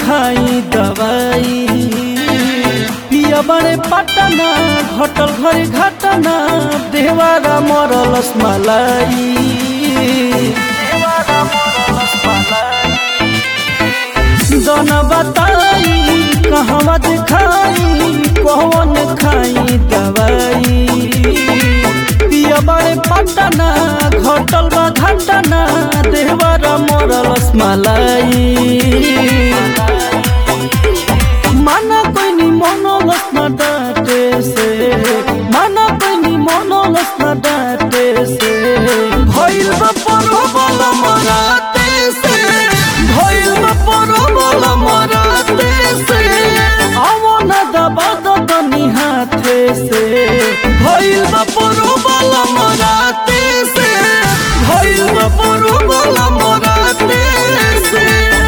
खाई दवाई पिया बड़े पटना घटल घरे घटना देवारा मरल मलाई दन बताई कहवा दिखाई कौन खाई दवाई पिया बड़े पटना घटल बा घटना देवारा मरल मलाई माना कोई नी मनोलस न डाटे से माना कोई नी मनोलस न डाटे से भइल बा परबल मराते से भइल बा परबल मराते से आवो न दबा दनी हाथे से भइल बा परबल मराते से भइल बा परबल मराते से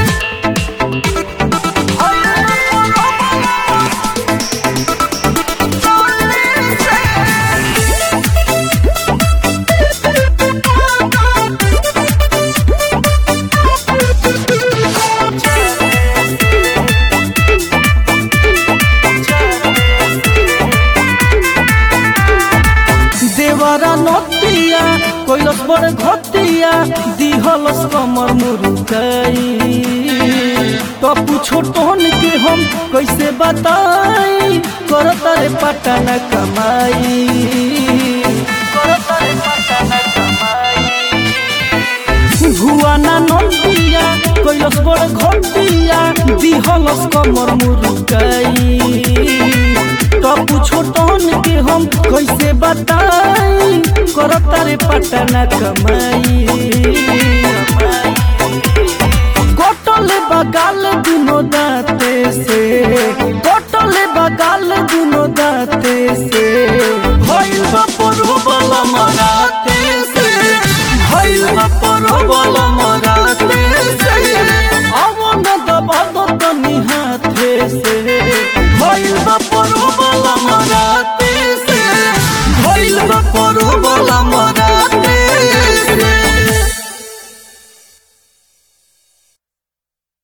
देवरा नतिया कोइलस बड़े घतिया दिहलस कमर मुरुकाई पप्पू छोटन के हम कैसे बताई करता रे पटना कमाई करता रे पटना कमाई भुआना नदिया कैलस बड़ घटिया दिहलस कमर मुरुकाई टपू छोटन के हम कैसे बताई करता रे पटना कमाई